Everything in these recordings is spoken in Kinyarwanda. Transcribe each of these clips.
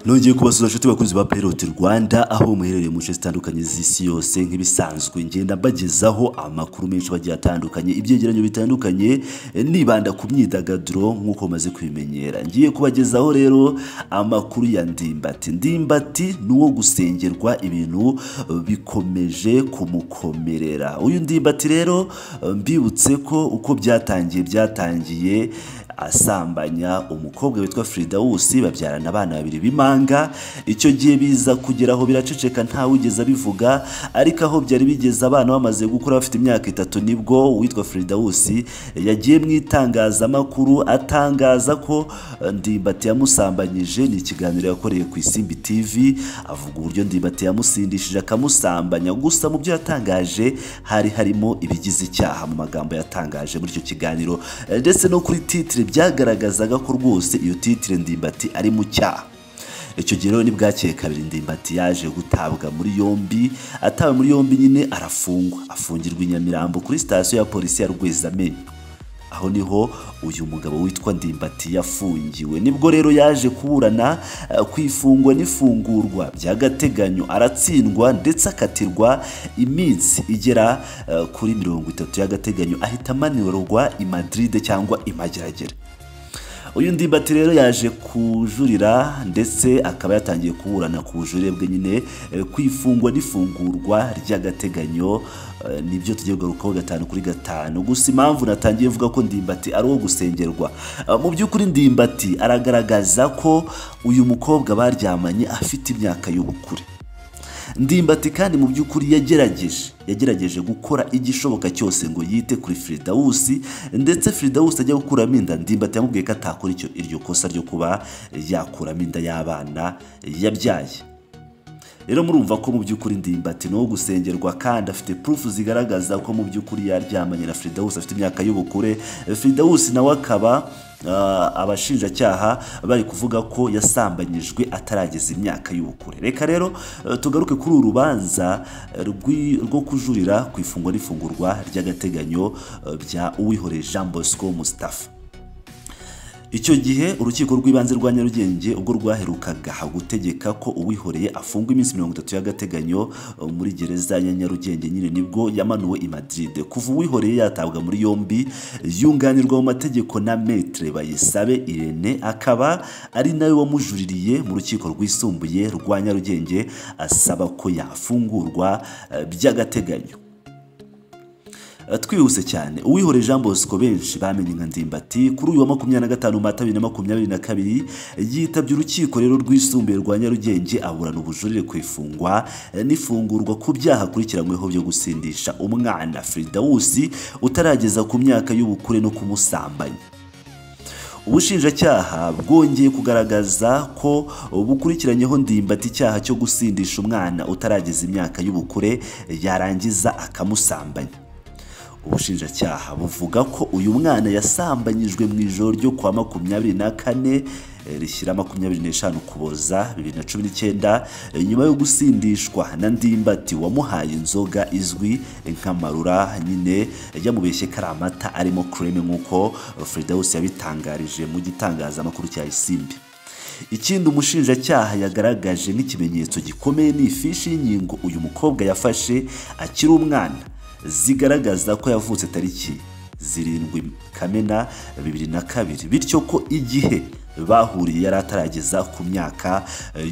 nongeye kubasuza inshuti bakunzi ba Playrot Rwanda aho muherereye mu nce zitandukanye z'isi yose nk'ibisanzwe ngenda mbagezaho amakuru menshi bagiye atandukanye ibyegeranyo bitandukanye nibanda ku myidagaduro nk'uko maze kubimenyera ngiye kubagezaho rero amakuru ya Ndimbati Ndimbati ni uwo gusengerwa ibintu bikomeje kumukomerera uyu Ndimbati rero mbibutse ko uko byatangiye byatangiye asambanya umukobwa witwa Frida Wusi babyarana abana babiri b'imanga icyo gihe biza kugeraho biraceceka ntawe wigeze abivuga ariko aho byari bigeze abana bamaze gukura bafite imyaka itatu nibwo uwitwa Frida Wusi yagiye mu itangazamakuru atangaza ko Ndimbati yamusambanyije ni ikiganiro yakoreye ku Isimbi TV avuga uburyo Ndimbati yamusindishije akamusambanya gusa mu byo yatangaje hari harimo ibigize icyaha mu magambo yatangaje muri icyo kiganiro ndetse no kuri titire byagaragazaga ko rwose iyo titire ndimbati ari mu cyaha icyo gihe rero bwakeye kabiri ndimbati yaje gutabwa muri yombi atawe muri yombi nyine arafungwa afungirwa i nyamirambo kuri sitasiyo ya polisi ya rwezamenyo aho niho uyu mugabo witwa ndimbati yafungiwe nibwo rero yaje kuburana ku ifungwa n'ifungurwa by'agateganyo aratsindwa ndetse akatirwa iminsi igera kuri mirongo itatu y'agateganyo ahita amanurwa i madiride cyangwa i mageragere uyu ndimbati rero yaje kujurira ndetse akaba yatangiye kuburana ku bujurire bwe nyine ku ifungwa n'ifungurwa ry'agateganyo nibyo tugiye kugarukaho gatanu kuri gatanu gusa impamvu natangiye mvuga ko ndimbati ari uwo gusengerwa mu by'ukuri ndimbati aragaragaza ko uyu mukobwa baryamanye afite imyaka y'ubukure ndimbati kandi mu by'ukuri yagerageje yagerageje gukora igishoboka cyose ngo yite kuri Firidawusi ndetse Firidawusi ajya gukuramo inda ndimbati yamubwiye ko atakora icyo iryo kosa ryo kuba yakuramo inda y'abana yabyaye rero murumva ko mu by'ukuri ndimbati ni uwo gusengerwa kandi afite purufu zigaragaza ko mu by'ukuri yaryamanye na Firidawusi afite imyaka y'ubukure Firidawusi nawe akaba abashinjacyaha bari kuvuga ko yasambanyijwe atarageza imyaka y'ubukure reka rero tugaruke kuri uru rubanza rwo kujurira ku ifungwa n'ifungurwa ry'agateganyo bya uwihoreye jean bosco musitafa icyo gihe urukiko rw'ibanze rwa nyarugenge ubwo rwaherukaga gutegeka ko uwihoreye afungwa iminsi mirongo itatu y'agateganyo muri gereza ya nyarugenge nyine nibwo yamanuwe i madiride kuva uwihoreye yatabwa muri yombi yunganirwa mu mategeko na metre bayisabe irene akaba ari nawe wamujuririye mu rukiko rwisumbuye rwa nyarugenge asaba ko yafungurwa by'agateganyo twihuse cyane uwihoreye jean bosco benshi bamenye nka ndimbati kuri uyu wa makumyabiri na gatanu mata bibiri na makumyabiri na kabiri yitabye urukiko rero rwisumbuye rwa nyarugenge aburana ubujurire ku ifungwa n'ifungurwa ku byaha akurikiranyweho byo gusindisha umwana firidawusi utarageza ku myaka y'ubukure no kumusambanya ubushinjacyaha bwongeye kugaragaza ko bukurikiranyeho ndimbati icyaha cyo gusindisha umwana utarageza imyaka y'ubukure yarangiza akamusambanya ubushinjacyaha buvuga ko uyu mwana yasambanyijwe mu ijoro ryo kwa makumyabiri na kane rishyira makumyabiri n'eshanu kuboza bibiri na cumi n'icyenda nyuma yo gusindishwa na ndimbati wamuhaye inzoga izwi nk'amarura nyine yamubeshye ko ari amata arimo kereme nk'uko Firidawusi yabitangarije mu gitangazamakuru cya isimbi ikindi umushinjacyaha yagaragaje nk'ikimenyetso gikomeye ni ifishi y'inkingo uyu mukobwa yafashe akiri umwana zigaragaza ko yavutse tariki zirindwi kamena bibiri na kabiri bityo ko igihe bahuriye yari atarageza ku myaka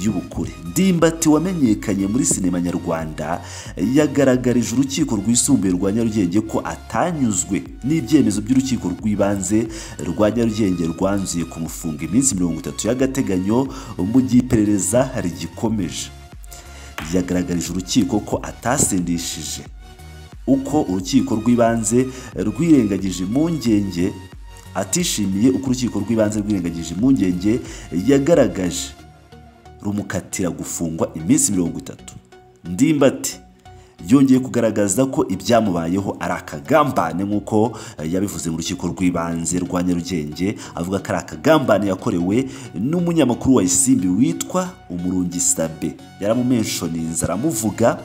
y'ubukure ndimbati wamenyekanye muri sinema nyarwanda yagaragarije urukiko rwisumbuye rwa nyarugenge ko atanyuzwe n'ibyemezo by'urukiko rw'ibanze rwa nyarugenge rwanzuye kumufunga iminsi mirongo itatu y'agateganyo mu gihe iperereza rigikomeje yagaragarije urukiko ko atasindishije uko urukiko rw'ibanze rwirengagije impungenge atishimiye uko urukiko rw'ibanze rwirengagije impungenge yagaragaje rumukatira gufungwa iminsi mirongo itatu ndimbati yongeye kugaragaza ko ibyamubayeho ari akagambane nk'uko yabivuze mu rukiko rw'ibanze rwa nyarugenge avuga ko ari akagambane yakorewe n'umunyamakuru wa isimbi witwa umurungi sabe yaramumenshoninze aramuvuga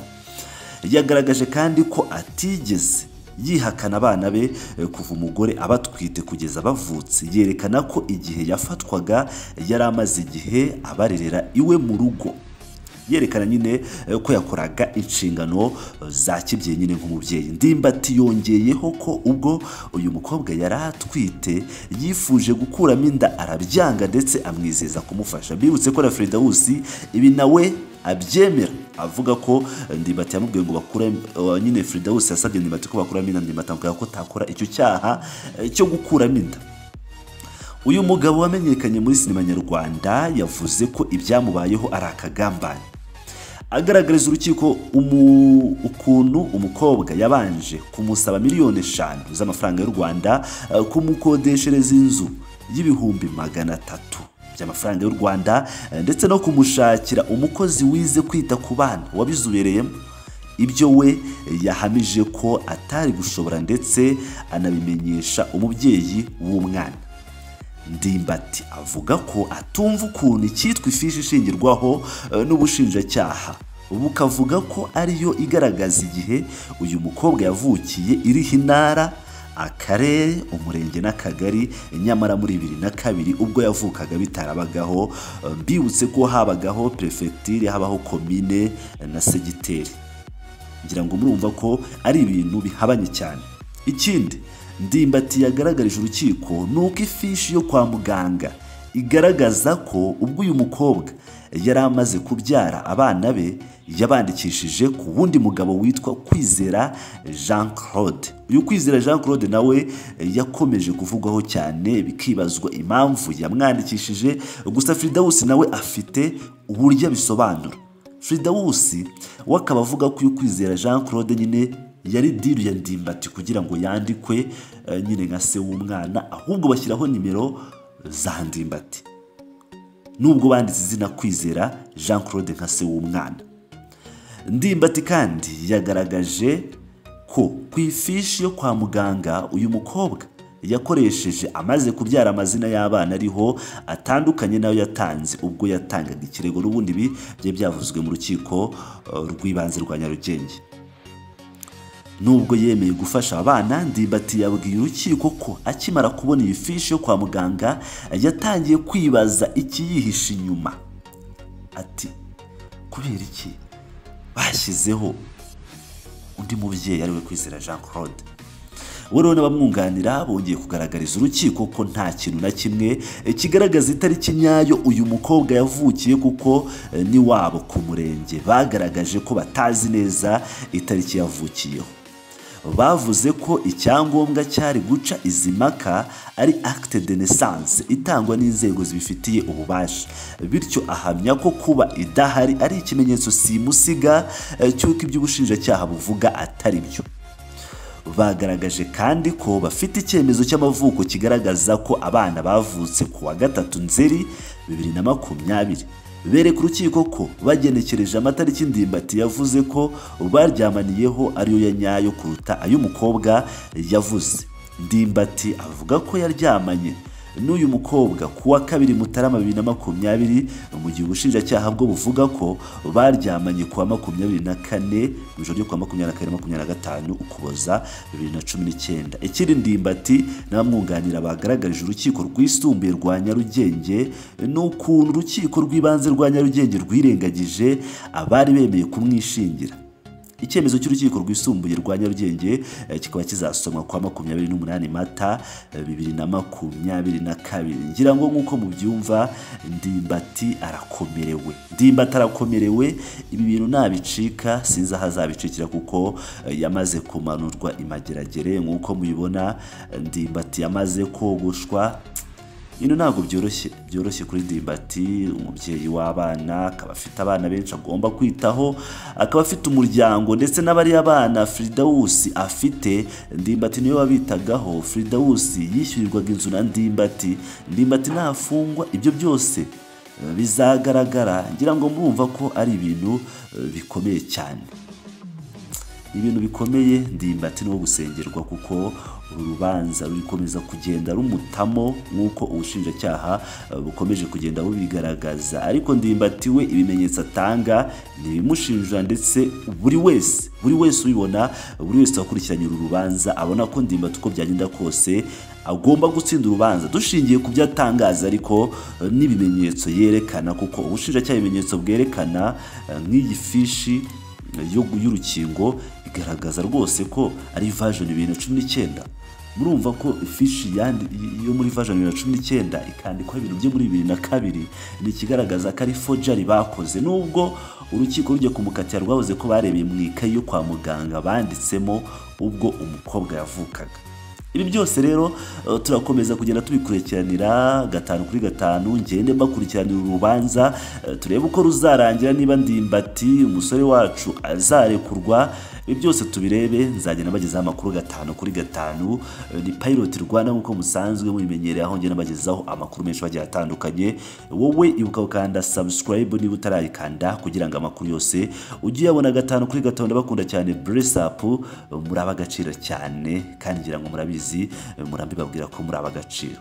yagaragaje kandi ko atigeze yihakana abana be eh, kuva umugore abatwite kugeza bavutse yerekana ko igihe yafatwaga yari amaze igihe abarerera iwe mu rugo yerekana nyine eh, ko yakoraga inshingano eh, za kibyeyi nyine nk'umubyeyi ndimbati yongeyeho ko ubwo uyu mukobwa yari atwite yifuje gukuramo inda arabyanga ndetse amwizeza kumufasha bibutse ko na Fredawusi ibi nawe abyemera avuga ko eh, ndimbati yamubwiye ngo bakure eh, nyine Fredawusi yasabye ndimbati ko bakuramo inda ndimbati amubwira ko takora icyo cyaha eh, cyo gukuramo inda uyu mugabo wamenyekanye muri sinema nyarwanda yavuze ko ibyamubayeho ari akagambane agaragariza urukiko umu- ukuntu umukobwa yabanje kumusaba miliyoni eshanu z'amafaranga y'u rwanda eh, kumukodeshereza inzu y'ibihumbi magana atatu by'amafaranga y'u rwanda eh, ndetse no kumushakira umukozi wize kwita ku bana wabizobereyemo ibyo we yahamije ko atari gushobora ndetse anabimenyesha umubyeyi w'umwana ndimbati avuga ko atumva ukuntu icyitwa ifishi ishingirwaho eh, n'ubushinjacyaha bukavuga ko ariyo igaragaza igihe uyu mukobwa yavukiye iriho intara akarere umurenge n'akagari nyamara muri bibiri na kabiri ubwo yavukaga bitarabagaho eh, mbibutse ko habagaho perefegitire habaho komine eh, na segiteri ngira ngo murumva ko ari ibintu bihabanye cyane ikindi ndimbati yagaragarije urukiko ni uko ifishi yo kwa muganga igaragaza ko ubwo uyu mukobwa yari amaze kubyara abana be yabandikishije ku wundi mugabo witwa kwizera jean claude uyu kwizera jean claude nawe yakomeje kuvugwaho cyane bikibazwa impamvu yamwandikishije gusa fridawusi nawe afite uburyo abisobanura Fridawusi we akaba avuga ko uyu kwizera Jean Claude nyine yari diri ya ndimbati kugira ngo yandikwe eh, nyine nka se w'umwana ahubwo bashyiraho nimero za ndimbati nubwo banditse izina kwizera Jean Claude nka se w'umwana ndimbati kandi yagaragaje ko ku ifishi yo kwa muganga uyu mukobwa yakoresheje amaze kubyara amazina y'abana ariho atandukanye n'ayo yatanze ubwo yatangaga ikirego n'ubundi ibi byari byavuzwe mu rukiko eh, rw'ibanze rwa nyarugenge nubwo yemeye gufasha abana ndimbati yabwiye urukiko ko akimara kubona iyi fishi yo kwa muganga yatangiye kwibaza ikiyihishe inyuma ati kubera iki bashyizeho undi mubyeyi ariwe kwizera jean claude we rero n'abamwunganira bongeye kugaragariza urukiko ko nta kintu na kimwe eh, kigaragaza itariki nyayo uyu mukobwa yavukiye kuko eh, ni wabo ku murenge bagaragaje ko batazi neza itariki yavukiyeho bavuze ko icyangombwa cyari guca izi mpaka ari acte de naissance itangwa n'inzego zibifitiye ububasha bityo ahamya ko kuba idahari ari ikimenyetso simusiga eh, cy'uko iby'ubushinjacyaha buvuga atari byo bagaragaje kandi ko bafite icyemezo cy'amavuko kigaragaza ko abana bavutse ku wa gatatu nzeri bibiri na makumyabiri bereka urukiko ko bagenekereje amatariki ndimbati yavuze ko baryamaniyeho ariyo ya nyayo kuruta ay'umukobwa yavuze ndimbati avuga ko yaryamanye n'uyu mukobwa ku wa kabiri mutarama bibiri na makumyabiri mu gihe ubushinjacyaha bwo buvuga ko baryamanye ku wa makumyabiri na kane mu ijoro ryo ku wa makumyabiri na kane makumyabiri na gatanu ukuboza bibiri na cumi n'icyenda ikindi ndimbati n'abamwunganira bagaragarije urukiko rwisumbuye rwa nyarugenge ni ukuntu urukiko rw'ibanze rwa nyarugenge rwirengagije abari bemeye kumwishingira icyemezo cy'urukiko rwisumbuye rwa nyarugenge eh, kikaba kizasomwa kwa makumyabiri n'umunani mata eh, bibiri na makumyabiri na kabiri ngira ngo nk'uko mubyumva ndimbati arakomerewe ndimbati arakomerewe ibi bintu nabicika sinzi aho azabicikira kuko eh, yamaze kumanurwa imageragere nk'uko mubibona eh, ndimbati yamaze kogoshwa ino ntabwo byoroshye byoroshye kuri ndimbati umubyeyi w'abana akaba afite abana benshi agomba kwitaho akaba afite umuryango ndetse n'abariya bana Fridawusi afite ndimbati niyo wabitagaho Fridawusi yishyurirwaga inzu na ndimbati ndimbati ntafungwa ibyo byose eh, bizagaragara ngira ngo murumva ko ari ibintu eh, bikomeye cyane ibintu bikomeye ndimbati ni gusengerwa kuko uru rubanza rukomeza kugenda rumutamo nk'uko ubushinjacyaha eh, bukomeje kugenda bubigaragaza ariko ndimbati we ibimenyetso atanga ni ibimushinja ndetse buri wese buri wese ubibona buri wese wakurikiranye uru rubanza abona ko ndimbati uko byagenda kose agomba gutsinda urubanza dushingiye ku byo atangaza ariko eh, n'ibimenyetso yerekana kuko ubushinjacyaha ibimenyetso bwerekana eh, nk'iyi fishi yo- y'urukingo igaragaza rwose ko ari version bibiri na cumi n'icyenda murumva ko ifishi yandi- yo muri version bibiri na cumi n'icyenda ikandikwaho ibintu byo muri bibiri na kabiri ni ikigaragaza ko ari forgery bakoze nubwo urukiko rujya kumukatira rwavuze ko barebeye mu ikayi yo kwa muganga banditsemo ubwo umukobwa yavukaga ibi byose rero eh, turakomeza kugenda tubikurikiranira gatanu kuri gatanu ngende mbakurikiranira urubanza eh, turebe uko ruzarangira niba ndimbati umusore wacu azarekurwa ibi byose tubirebe nzagenda mbagezaho amakuru gatanu kuri gatanu Eh, ni pilot rwanda nk'uko musanzwe mubimenyereye aho ngenda mbagezaho amakuru menshi bagiye atandukanye wowe ibuka gukanda subscribe niba utarayikanda kugira ngo amakuru yose ujye uyabona gatanu kuri gatanu ndabakunda cyane bless up muri abagaciro cyane kandi ngira ngo murabizi murambi babwira ko muri abagaciro